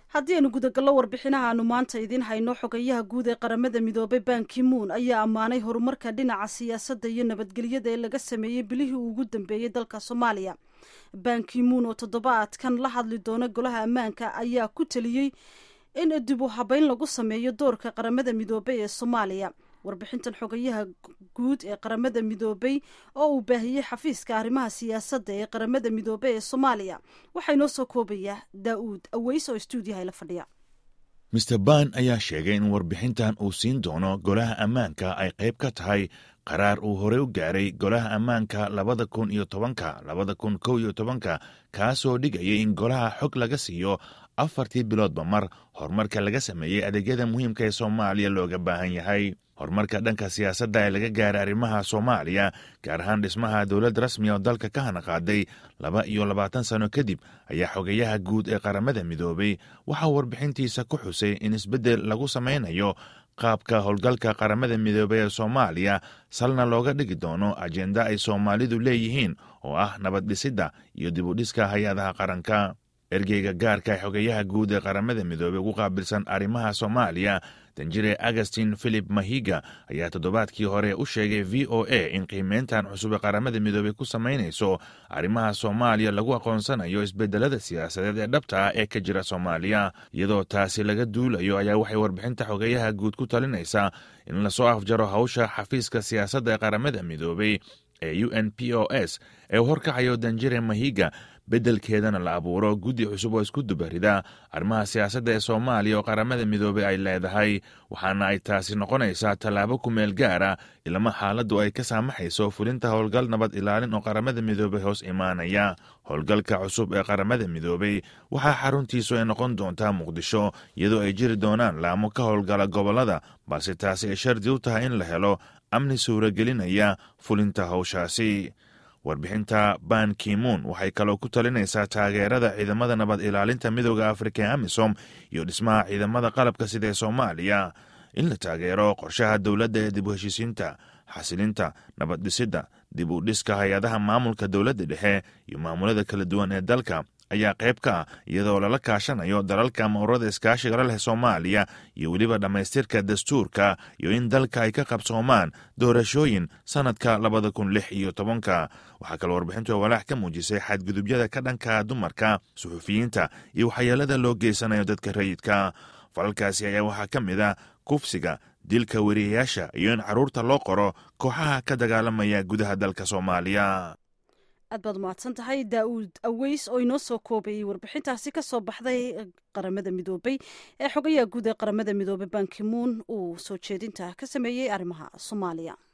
haddii aynu gudagallo warbixinaha aanu maanta idiin hayno xogayaha guud ee qaramada midoobay bankimuun ayaa ammaanay horumarka dhinaca siyaasadda iyo nabadgelyada ee laga sameeyey bilihii uu ugu dambeeyey dalka soomaaliya bankimuun oo toddobaadkan la hadli doona golaha ammaanka ayaa ku teliyey in dib u habeyn lagu sameeyo doorka qaramada midoobay ee soomaaliya warbixintan xogayaha guud ee qaramada midoobay oo uu baahiyey xafiiska arrimaha siyaasadda ee qaramada midoobey ee soomaaliya waxaa inoo soo koobayaa daa'uud aweys oo stuudiyaha la fadhiya mister ban ayaa sheegay in warbixintan uu siin doono golaha ammaanka ay qayb ka tahay qaraar uu horey u gaaray golaha ammaanka labada kun iyo tobanka labada kun kow iyo tobanka kaasoo dhigayay in golaha xog laga siiyo afartii biloodba mar horumarka laga sameeyey adeegyada muhiimka ee soomaaliya looga baahan yahay horumarka dhanka siyaasadda ee laga gaaray arrimaha soomaaliya gaar ahaan dhismaha dowlad rasmi oo dalka ka hanaqaaday laba iyo labaatan sano kadib ayaa xogayaha guud ee qaramada midoobay waxaa warbixintiisa ku xusay in isbeddel lagu samaynayo qaabka howlgalka qaramada midoobey ee soomaaliya salna looga dhigi doono ajenda ay soomaalidu leeyihiin oo ah nabad dhisidda iyo dib u dhiska hay-adaha qaranka ergeyga gaarka ee xogeyaha guud ee qaramada midoobey ugu qaabilsan arrimaha soomaaliya danjire agustin philip mahiga ayaa toddobaadkii hore u sheegay v o a in qiimeyntan cusub ee qaramada midoobey ku samaynayso arrimaha soomaaliya lagu aqoonsanayo isbedelada siyaasadeed ee dhabta ah ee ka jira soomaaliya iyadoo taasi laga duulayo ayaa waxay warbixinta xogeyaha guud ku talinaysaa in lasoo afjaro hawsha xafiiska siyaasadda ee qaramada midoobey ee u n p o s ee u horkacayo danjire mahiga beddelkeedana la abuuro guddi cusub oo isku dubarida arrimaha siyaasadda ee soomaaliya oo qaramada midoobey ay leedahay waxaana ay taasi noqonaysaa tallaabo ku meel gaara ilama xaaladdu ay ka saamaxayso fulinta howlgal nabad ilaalin oo qaramada midoobey hoos imaanaya howlgalka cusub ee qaramada midoobey waxaa xaruntiisu ay noqon doontaa muqdisho iyadoo ay jiri doonaan laamo ka howlgala gobollada balse taasi ay shardi u tahay in la helo amni suuragelinaya fulinta howshaasi warbixinta ban kimuun waxay kaloo ku talinaysaa taageerada ciidamada nabad ilaalinta midooda afrika ee amisom iyo dhismaha ciidamada qalabka sida ee soomaaliya in la taageero qorshaha dowladda ee dib u heshiisiinta xasilinta nabad dhisidda dib u dhiska hay-adaha maamulka dowladda dhexe iyo maamulada kala duwan ee dalka ayaa qayb ka ah iyadoo lala kaashanayo dalalka mawrada iskaashiga la leh soomaaliya iyo weliba dhammaystirka dastuurka iyo in dalka ay ka qabsoomaan doorashooyin sannadka labada kun lix iyo tobanka waxaa kaloo warbixintu walaax ka muujisay xadgudubyada ka dhanka dumarka suxufiyiinta iyo waxyeelada loo geysanayo dadka rayidka falalkaasi ayaa waxaa ka mid ah kufsiga dilka weriyayaasha iyo in carruurta loo qoro kooxaha ka dagaalamaya gudaha dalka soomaaliya aad baad umahadsan tahay daa'uud aweys oo inoo soo koobayay warbixintaasi ka soo baxday qaramada midoobey ee xogayaha guud ee qaramada midoobey bankimuun uu soo jeedinta ka sameeyey arrimaha soomaaliya